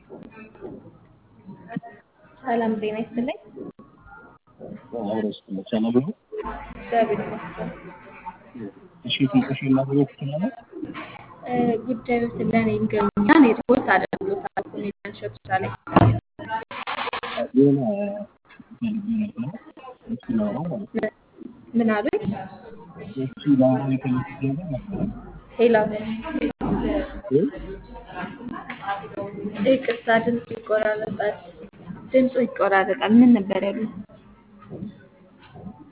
ሰላም ጤና ይስጥልኝ። አብረስ ሰላም ነው። እግዚአብሔር ይመስገን። እሺ ትንሽ ማግኘት ትችላለህ? እ፣ ጉዳዮችን ለእኔ ይንገሩኝና እኔ ሪፖርት አደርግሎታለሁ። እኔ ሸቱ ላይ የሆነ ፈልጌ ነበረ እሱ ነው ማለት ነው። ምን አሉኝ? እሱ ለአሁን የፈለኩት ነገር ነበረ ሄሎ፣ ግን ይቅርታ ድምፁ ይቆራረጣል። ድምፁ ይቆራረጣል። ምን ነበር ያሉኝ?